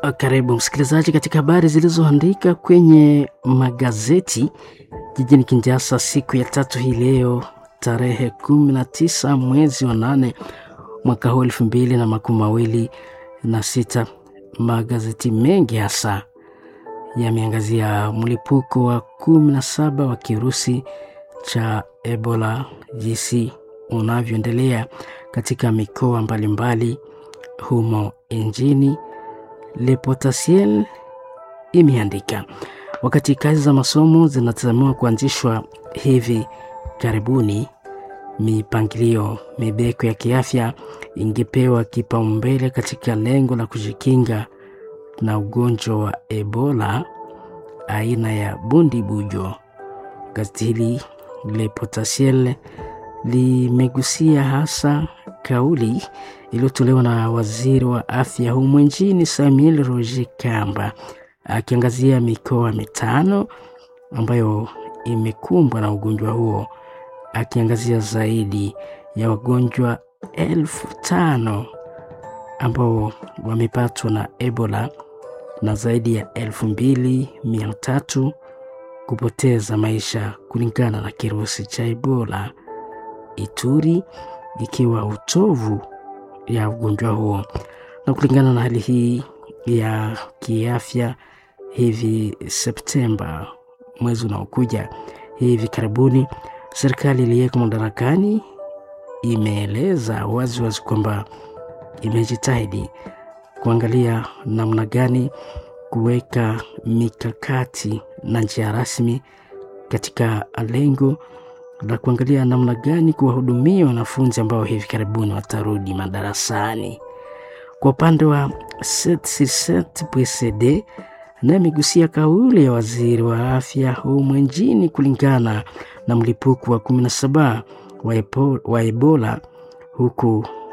Karibu msikilizaji katika habari zilizoandika kwenye magazeti jijini Kinshasa siku ya tatu hii leo tarehe 19 mwezi wa nane mwaka huu elfu mbili na makumi mawili na sita. Magazeti mengi hasa yameangazia mlipuko wa kumi na saba wa kirusi cha Ebola jinsi unavyoendelea katika mikoa mbalimbali humo nchini. Le Potentiel imeandika wakati kazi za masomo zinatazamiwa kuanzishwa hivi karibuni, mipangilio mibeko ya kiafya ingepewa kipaumbele katika lengo la kujikinga na ugonjwa wa Ebola aina ya bundibujo. Gazeti hili Le Potentiel limegusia hasa kauli iliyotolewa na waziri wa afya humu nchini Samuel Roger Kamba akiangazia mikoa mitano ambayo imekumbwa na ugonjwa huo, akiangazia zaidi ya wagonjwa elfu tano ambao wamepatwa na Ebola na zaidi ya elfu mbili mia tatu kupoteza maisha kulingana na kirusi cha Ebola. Ituri ikiwa utovu ya ugonjwa huo. Na kulingana na hali hii ya kiafya, hivi Septemba, mwezi unaokuja hivi karibuni, serikali iliyeko madarakani imeeleza wazi wazi kwamba imejitahidi kuangalia namna gani kuweka mikakati na njia rasmi katika lengo la kuangalia namna gani kuwahudumia wanafunzi ambao hivi karibuni watarudi madarasani. Kwa upande wa 767 PSD naye amegusia kauli ya waziri wa afya humu nchini kulingana na mlipuko wa 17 wa Ebola, huku